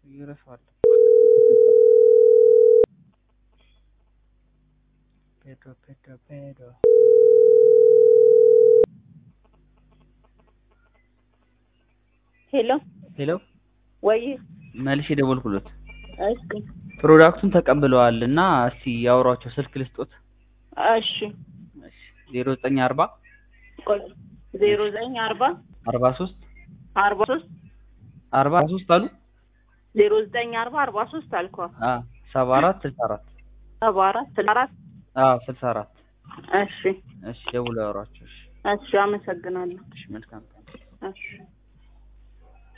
ይረሳዋል። ፔዶ ፔዶ ፔዶ ሄሎ ሄሎ ወይ መልሼ ደወልኩሎት። እስኪ ፕሮዳክቱን ተቀብለዋል እና እስቲ ያውሯቸው ስልክ ልስጦት። እሺ ዜሮ ዘጠኝ አርባ ቆይ ዜሮ ዘጠኝ አርባ አርባ ሶስት አርባ ሶስት አርባ ሶስት አሉ ዜሮ ዘጠኝ አርባ አርባ ሶስት አልኳ ሰባ አራት ስልሳ አራት ሰባ አራት ስልሳ አራት ስልሳ አራት እሺ እሺ ደውለው ያውሯቸው። እሺ እሺ አመሰግናለሁ እሺ መልካም ቀን። እሺ